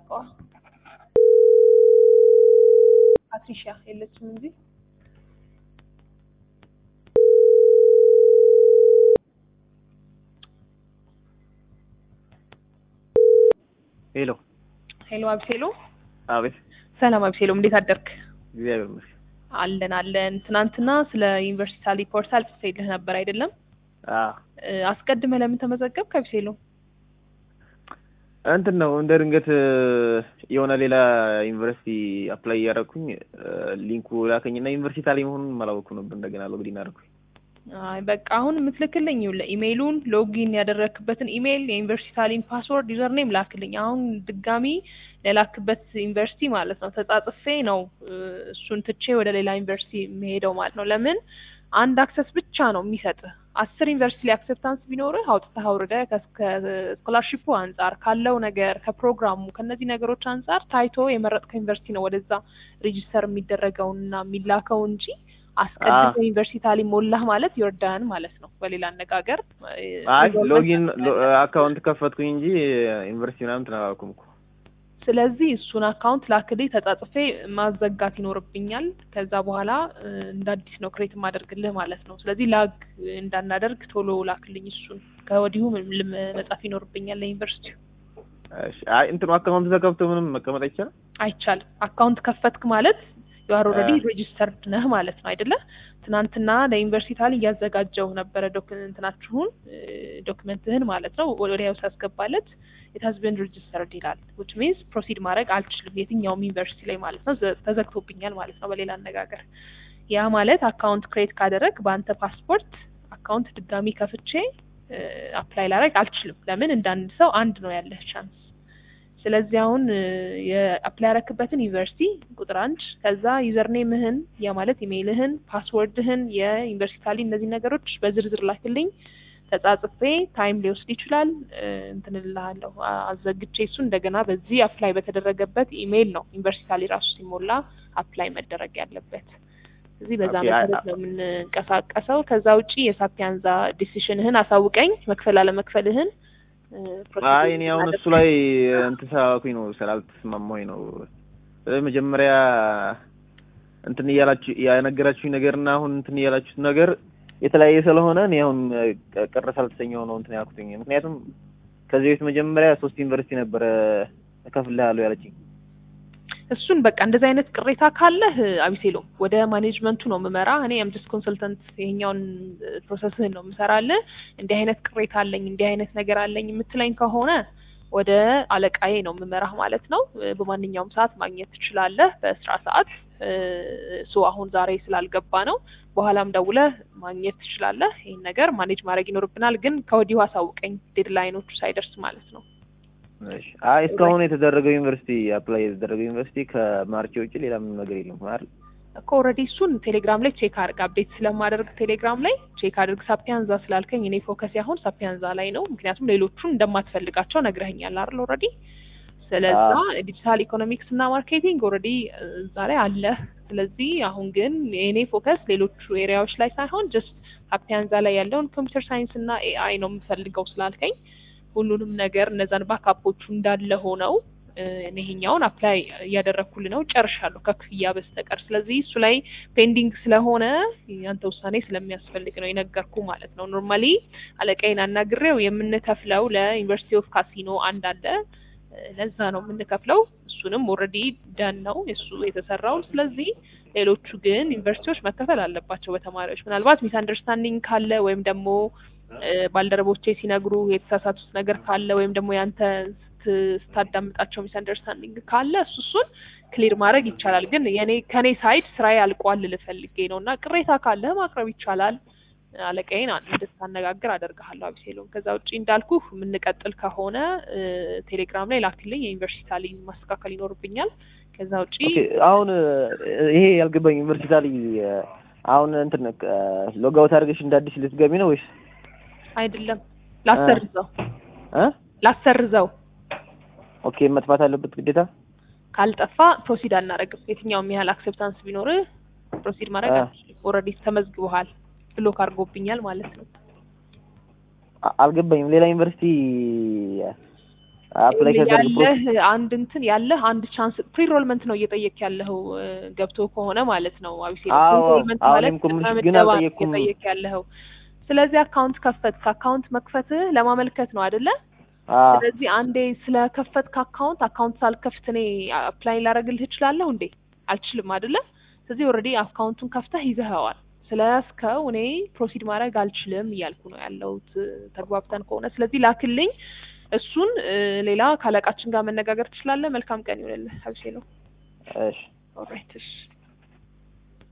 አድርገዋ ፓትሪሻ የለችም እንጂ ሄሎ ሄሎ አብሴሎ አቤት ሰላም አብሴሎ እንዴት አደርክ እግዚአብሔር ይመስገን አለን አለን ትናንትና ስለ ዩኒቨርሲቲ ሳሊ ፖርታል ጽፌልህ ነበር አይደለም አዎ እ፣ አስቀድመህ ለምን ተመዘገብክ አብሴሎ እንትን ነው እንደ ድንገት እ፣ የሆነ ሌላ ዩኒቨርሲቲ አፕላይ እያደረኩኝ እ፣ ሊንኩ ላከኝና ዩኒቨርሲቲ ታሊ መሆኑን አላወኩ ነበር እንደገና ሎግዲን አደረኩኝ አይ በቃ አሁን የምትልክልኝ ይኸውልህ ኢሜይሉን ሎጊን ያደረክበትን ኢሜይል የዩኒቨርሲቲ ታሊም ፓስወርድ ዩዘር ኔም ላክልኝ አሁን ድጋሚ ለላክበት ዩኒቨርሲቲ ማለት ነው ተጻጽፌ ነው እ፣ እሱን ትቼ ወደ ሌላ ዩኒቨርሲቲ የሚሄደው ማለት ነው ለምን አንድ አክሰስ ብቻ ነው የሚሰጥህ አስር ዩኒቨርሲቲ ላይ አክሴፕታንስ ቢኖርህ አውጥተህ አውርደህ ከስኮላርሺፑ አንጻር ካለው ነገር ከፕሮግራሙ ከእነዚህ ነገሮች አንጻር ታይቶ የመረጥከው ዩኒቨርሲቲ ነው ወደዛ ሬጂስተር የሚደረገውና የሚላከው እንጂ አስቀድሞ ዩኒቨርሲቲ ታሊ ሞላህ ማለት ዮርዳን ማለት ነው በሌላ አነጋገር እ፣ አይ ኢንሮልመንት ሎጊን አካውንት ከፈትኩኝ እንጂ ዩኒቨርሲቲ ምናምን ተናጋኩም እኮ ስለዚህ እሱን አካውንት ላክልኝ ተጻጽፌ ማዘጋት ይኖርብኛል። ከዛ በኋላ እ፣ እንደ አዲስ ነው ክሬት የማደርግልህ ማለት ነው። ስለዚህ ላግ እንዳናደርግ ቶሎ ላክልኝ እሱን ከወዲሁ ም- ልም- መጻፍ ይኖርብኛል ለዩኒቨርሲቲው። እሺ አይ እንትኑ አካውንት ተከፍቶ ምንም መቀመጥ አይቻልም አይቻልም። አካውንት ከፈትክ ማለት ዩአር ኦልሬዲ አ- ሬጂስተርድ ነህ ማለት ነው አይደለ? ትናንትና ለዩኒቨርሲቲ ታል እያዘጋጀው ነበረ ዶክመንትናችሁን ዶክመንትህን ማለት ነው ወዲያው ሳስገባለት ኢት ሃዝ ቢን ሬጂስተርድ ይላል which means ፕሮሲድ ማድረግ አልችልም የትኛውም ዩኒቨርሲቲ ላይ ማለት ነው ዘ- ተዘግቶብኛል ማለት ነው በሌላ አነጋገር ያ ማለት አካውንት ክሬት ካደረግ በአንተ ፓስፖርት አካውንት ድጋሚ ከፍቼ አፕላይ ላደርግ አልችልም ለምን እንዳንድ ሰው አንድ ነው ያለህ ቻንስ ስለዚህ አሁን የአፕላይ ያረክበትን ዩኒቨርሲቲ ቁጥር አንድ ከዛ ዩዘርኔምህን ያ ማለት ኢሜይልህን ፓስወርድህን የዩኒቨርሲቲ ታሊ እነዚህ ነገሮች በዝርዝር ላክልኝ ተጻጽፌ ታይም ሊወስድ ይችላል እ፣ እንትን እልሃለሁ አ- አዘግቼ እሱ እንደገና በዚህ አፕላይ በተደረገበት ኢሜይል ነው ዩኒቨርሲቲ ታሊ ራሱ ሲሞላ አፕላይ መደረግ ያለበት ስለዚህ በዛ ኦኬ፣ አይ- መሰረት ነው የምንንቀሳቀሰው ከዛ ውጪ የሳፒያንዛ ዲሲሽንህን አሳውቀኝ መክፈል አለመክፈልህን እ፣ አይ እኔ አሁን እሱ ላይ እንትን ስላልኩኝ ነው ስላልተስማማሁኝ ነው እ፣ መጀመሪያ እንትን እያላችሁ ያነገራችሁኝ ነገርና አሁን እንትን እያላችሁት ነገር የተለያየ ስለሆነ እኔ አሁን እ፣ ቅር ሳልተሰኘው ነው እንትን ያልኩትኝ ምክንያቱም ከዚህ በፊት መጀመሪያ ሶስት ዩኒቨርሲቲ ነበረ እከፍልሃለሁ ያለችኝ እሱን በቃ እንደዚህ አይነት ቅሬታ ካለህ አቢሴሎም ወደ ማኔጅመንቱ ነው የምመራ። እኔ አምጀስት ኮንሰልተንት ይሄኛውን ፕሮሰስህን ነው የምሰራልህ። እንዲህ አይነት ቅሬታ አለኝ እንዲህ አይነት ነገር አለኝ የምትለኝ ከሆነ ወደ አለቃዬ ነው የምመራህ ማለት ነው። እ፣ በማንኛውም ሰዓት ማግኘት ትችላለህ በስራ ሰዓት ሶ አሁን ዛሬ ስላልገባ ነው። በኋላም ደውለህ ማግኘት ትችላለህ። ይህን ነገር ማኔጅ ማድረግ ይኖርብናል፣ ግን ከወዲሁ አሳውቀኝ ዴድላይኖቹ ሳይደርስ ማለት ነው። እሺ አይ እስካሁን የተደረገው ዩኒቨርሲቲ አፕላይ የተደረገው ዩኒቨርሲቲ ከማርቼ ውጭ ሌላ ምንም ነገር የለም አይደል እኮ ኦልሬዲ እሱን ቴሌግራም ላይ ቼክ አድርግ። አፕዴት ስለማደርግ ቴሌግራም ላይ ቼክ አድርግ። ሳፒያንዛ ስላልከኝ እኔ ፎከስ አሁን ሳፒያንዛ ላይ ነው። ምክንያቱም ሌሎቹን እንደማትፈልጋቸው ነግረኸኛል አይደል ኦልሬዲ። ስለዛ ዲጂታል ኢኮኖሚክስ እና ማርኬቲንግ ኦልሬዲ እዛ ላይ አለ። ስለዚህ አሁን ግን የእኔ ፎከስ ሌሎቹ ኤሪያዎች ላይ ሳይሆን ጀስት ሳፒያንዛ ላይ ያለውን ኮምፒውተር ሳይንስ እና ኤአይ ነው የምፈልገው ስላልከኝ ሁሉንም ነገር እነዛን ባካፖቹ እንዳለ ሆነው እ፣ እኔ ይሄኛውን አፕላይ እያደረግኩል ነው ጨርሻለሁ ከክፍያ በስተቀር። ስለዚህ እሱ ላይ ፔንዲንግ ስለሆነ ያንተ ውሳኔ ስለሚያስፈልግ ነው የነገርኩ ማለት ነው። ኖርማሊ አለቃዬን አናግሬው የምንከፍለው ለዩኒቨርሲቲ ኦፍ ካሲኖ አንድ አለ እ፣ ለዛ ነው የምንከፍለው። እሱንም ኦልሬዲ ደን ነው እሱ የተሰራው። ስለዚህ ሌሎቹ ግን ዩኒቨርሲቲዎች መከፈል አለባቸው በተማሪዎች ምናልባት ሚስ አንደርስታንዲንግ ካለ ወይም ደግሞ እ፣ ባልደረቦቼ ሲነግሩ የተሳሳቱት ነገር ካለ ወይም ደግሞ ያንተ ስት- ስታዳምጣቸው ሚስ አንደርስታንዲንግ ካለ እሱ እሱን ክሊር ማድረግ ይቻላል። ግን የኔ ከኔ ሳይድ ስራዬ አልቋል ልፈልጌ ነው እና ቅሬታ ካለ ማቅረብ ይቻላል። አለቃዬን አ- እንድታነጋግር አደርግሃለሁ አቢሴሎም። ከዛ ውጭ እንዳልኩ የምንቀጥል ከሆነ እ፣ ቴሌግራም ላይ ላክልኝ። የዩኒቨርሲቲ ታሊን ማስተካከል ይኖርብኛል። ከዛ ውጭ ኦኬ አሁን እ፣ ይሄ ያልገባኝ ዩኒቨርሲቲ ላይ እ፣ አሁን እንትን ሎጋውት አድርገሽ እንደ አዲስ ልትገቢ ነው ወይስ አይደለም ላሰርዘው እ ላሰርዘው ኦኬ መጥፋት አለበት ግዴታ ካልጠፋ ፕሮሲድ አናደርግም። የትኛውም ያህል አክሴፕታንስ ቢኖር ፕሮሲድ ማድረግ አ- አልችልም። ኦልሬዲ ተመዝግበሃል፣ ብሎክ አድርጎብኛል ማለት ነው። አ- አልገባኝም ሌላ ዩኒቨርሲቲ አፕላይ ከደርግ ፕሮሰስ ያለህ አንድ እንትን ያለህ አንድ ቻንስ ፕሪሮልመንት ነው እየጠየቅ ያለኸው እ፣ ገብቶ ከሆነ ማለት ነው አቢሴ አዎ፣ ፕሪሮልመንት አዎ፣ ማለት እኔም እኮ የምልሽ ቅድመ ግን ምደባ ነው አልጠየቅኩም። እየጠየቅ ያለኸው ስለዚህ አካውንት ከፈትክ አካውንት መክፈትህ ለማመልከት ነው አይደለ አ ስለዚህ አንዴ ስለከፈትክ አካውንት አካውንት ሳልከፍት እኔ አፕላይ ላደርግልህ እችላለሁ እንዴ አልችልም አይደለ ስለዚህ ኦልሬዲ አካውንቱን ከፍተህ ይዘኸዋል ስለያዝከው እኔ ፕሮሲድ ማድረግ አልችልም እያልኩ ነው ያለሁት እ፣ ተግባብተን ከሆነ ስለዚህ ላክልኝ እሱን እ፣ ሌላ ካለቃችን ጋር መነጋገር ትችላለህ መልካም ቀን ይሆንልህ አብሴ ነው እሺ ኦልራይት እሺ